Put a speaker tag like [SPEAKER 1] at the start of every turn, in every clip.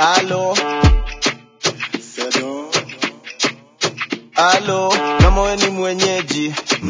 [SPEAKER 1] Alo, alo, kama we ni mwenyeji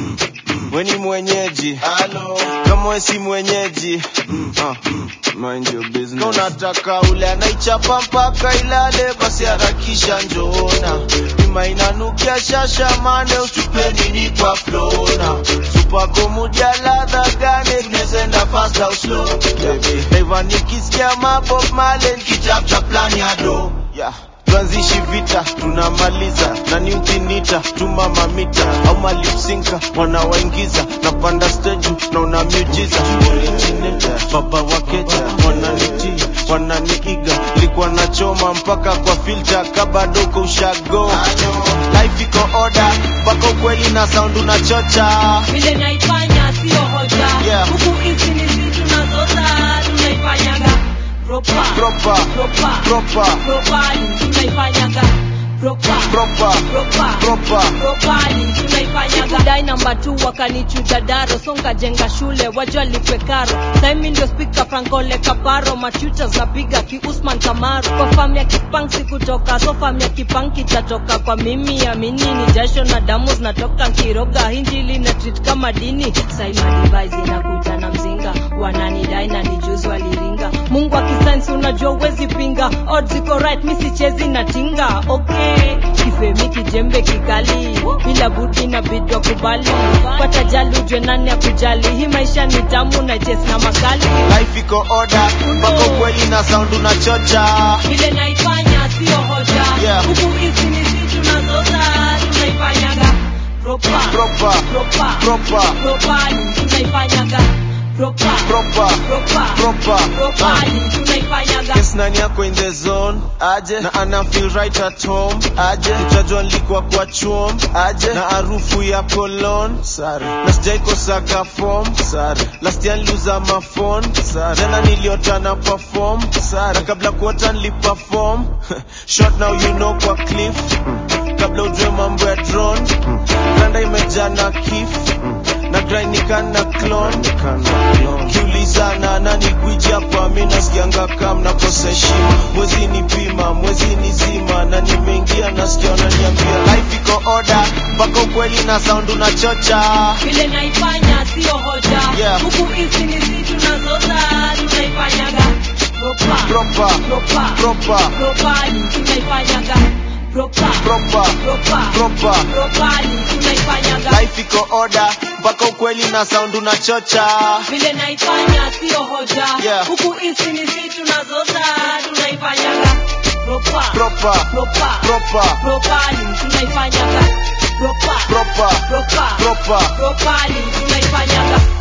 [SPEAKER 1] we ni mwenyeji alo, kama we si mwenyeji uh, mind your business. Kama unataka ule anaichapa mpaka ilale, basi harakisha njoona bima inanukia shasha mane, usipe nini kwa flona supako mudia ladha gane, tunezenda fast au slow baby, Naiva nikisikia mabob male nikitafta plan ya do yeah tuanzishi vita tunamaliza na ni ukinita tuma mamita au malipsinka wanawaingiza na panda stage na una miujiza originator baba wakeja wananiti wananiiga likuwa nachoma mpaka kwa filter kabadoko ushago life iko order mpaka ukweli na sound unachocha
[SPEAKER 2] vile naifanya sio hoja
[SPEAKER 1] Yeah.
[SPEAKER 2] huku hizi ni si tunazota tunaifanyaga proper
[SPEAKER 1] proper
[SPEAKER 2] proper
[SPEAKER 1] proper
[SPEAKER 2] properly tunaifanyaga proper
[SPEAKER 1] proper
[SPEAKER 2] proper
[SPEAKER 1] proper
[SPEAKER 2] properly tunaifanyaga dai namba tu wakanichuja daro songa jenga shule wajua lipwe karo saimi ndio spika frankole kaparo machutas napiga ki usman kamaru kwa fam ya kipanksi kutoka so fam ya kipanki tatoka kwa mimi amini ni jasho na damu zinatoka nkiroga hinjili na treat kama dini saima device inakuja na mzinga wananidai na nijuzi waliringa mungu akisainsi unajua uwezi pinga odds iko right mi sichezi na tinga okay kifemi kijembe kikali bila budi na bidwa kubali pata jali ujwe nani ya kujali hii maisha ni tamu na jes na makali
[SPEAKER 1] life iko order mpaka ukweli na sound unachocha
[SPEAKER 2] vile naifanya sio hoja
[SPEAKER 1] Yeah.
[SPEAKER 2] huku hizi ni si tunazoza tunaifanyaga proper
[SPEAKER 1] proper
[SPEAKER 2] proper
[SPEAKER 1] proper
[SPEAKER 2] properly tunaifanyaga proper
[SPEAKER 1] proper
[SPEAKER 2] proper
[SPEAKER 1] proper
[SPEAKER 2] properly tunaifanyaga
[SPEAKER 1] Yes, nani yako in the zone aje na ana feel right at home aje utajua nilikuwa kwa chuom aje na harufu ya cologne sare na sijaikosaga form sare last year niliuza mafon sare tena niliota na perform sare na kabla kuota niliperform short now you know kwa cliff kabla ujue mambo ya drone kanda imejaa na kif na grainikana clone kiulizana nani gwiji hapa mi nasikianga kam nakosa heshima mwezi ni pima mwezi ni zima na nimeingia nasikia wananiambia life iko order mpaka ukweli na sound unachocha
[SPEAKER 2] vile naifanya sio hoja
[SPEAKER 1] Yeah.
[SPEAKER 2] huku hizi ni si tunazoza tunaifanyaga proper
[SPEAKER 1] proper
[SPEAKER 2] proper
[SPEAKER 1] proper
[SPEAKER 2] properly tunaifanyaga proper
[SPEAKER 1] proper
[SPEAKER 2] proper
[SPEAKER 1] proper
[SPEAKER 2] properly tunaifanyaga
[SPEAKER 1] life iko order mpaka ukweli na sound unachocha
[SPEAKER 2] vile naifanya sio hoja
[SPEAKER 1] Yeah.
[SPEAKER 2] huku hizi ni si tunazoza tunaifanyaga proper
[SPEAKER 1] proper
[SPEAKER 2] proper
[SPEAKER 1] proper
[SPEAKER 2] properly tunaifanyaga proper
[SPEAKER 1] proper
[SPEAKER 2] proper
[SPEAKER 1] proper
[SPEAKER 2] properly tunaifanyaga